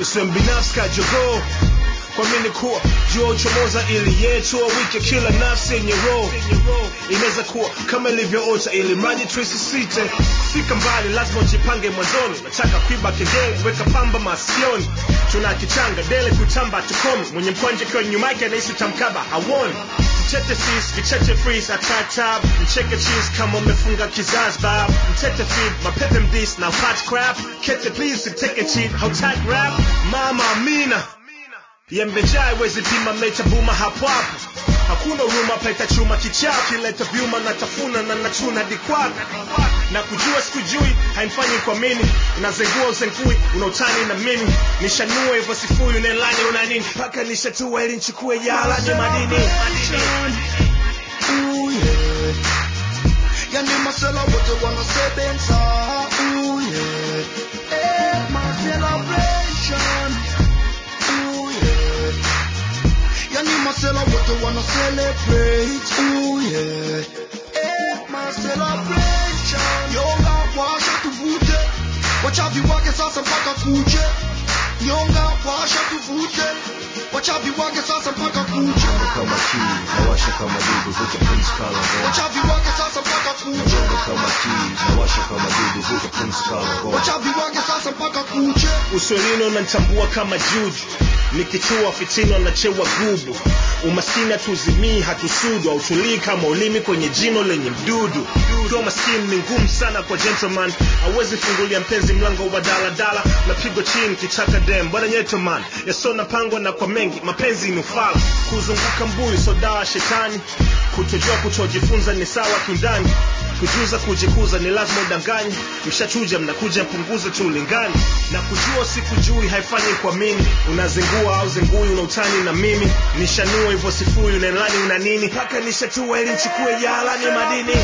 usiwe mbinafsi kajogoo kwamini kuwa jua uchomoza ili yetu wike kila nafsi yenye roho inaweza kuwa kama ilivyoota ili mradi tuisisite fika mbali lazima ujipange mwanzoni nataka kuiba kengele weka pamba masikioni tuna kichanga dele kutamba tukomi mwenye mkwanja kiwa nyuma yake anahisi tamkaba hawoni mtete sis vicheche freeze atatab mcheke cheese kama umefunga kizazi bab mtete feed mapepe mdis na hot crap kete please siteke cheat hautag rap mama amina yembejai wezi pima mecha buma hapo hapo hakuna huruma paita chuma kichaa kileta vyuma na tafuna na nachuna dikwako na kujua sikujui haimfanyi kwa mini unazengua uzengui unautani na mimi nishanua hivyo sifuri unelani una nini mpaka nishatua ili nchukue yala ni madini Ooh, yeah. Yani masela wote wanasebenza Ooh, yeah. Eh, my celebration Ooh, yeah. Yani masela wote wana celebrate Ooh, yeah. Eh, my celebration Nyonga washa tuvute Wachavi wake sasa mpaka kuche Nyonga washa tuvute Wachavi wake sasa mpaka kuche kama kii nawasha kama dudu vuta pumzi kala ngoma Wachavi wake sasa mpaka kuche Nyonga kama kii nawasha kama dudu vuta pumzi kala ngoma Wachavi wake sasa mpaka kuche uswelini unanitambua kama juju nikichua fitino nachewa gubu umaskini hatuzimii hatusudu hautulii kama ulimi kwenye jino lenye mdudu kuwa maskini ni ngumu sana kwa gentleman awezi fungulia mpenzi mlango wa daladala napigwa chini kichaka dem bwana nyetoman yasona pangwa na kwa mengi mapenzi ni ufala kuzunguka mbuyu sodawa shetani kutojua kutojifunza ni sawa kindani kujuza kujikuza ni lazima udanganye mshachuja mnakuja mpunguze tu ulingani na kujua sikujui haifanyi kwa mimi unazingua au zingui una utani na mimi nishanua hivyo sifuri unaelani una nini mpaka nishatua ili nchukue yala ni madini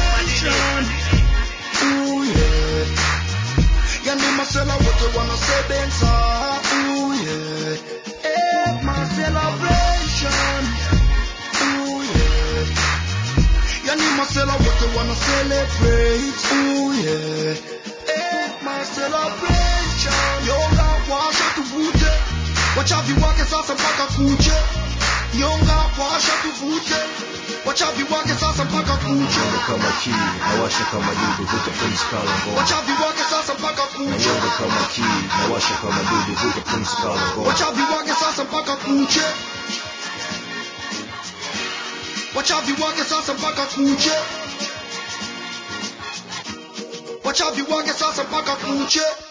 Ooh, yeah. Yani masela wote wanasebenza Ooh, yeah. Eh, my celebration Ooh, yeah. Yani masela wote wana celebrate Ooh, yeah. Eh, my celebration Nyonga washa tuvute Wachavi wake sasa mpaka kuche Nyonga washa tuvute Wachavi wake sasa mpaka kuche Nyonga kama kii nawasha kama dudu vuta pumzi kala ngoma Wachavi wake sasa mpaka kuche Nyonga kama kii nawasha kama dudu vuta pumzi kala ngoma Wachavi wake sasa mpaka kuche Wachavi wake sasa mpaka kuche Wachavi wake sasa mpaka kuche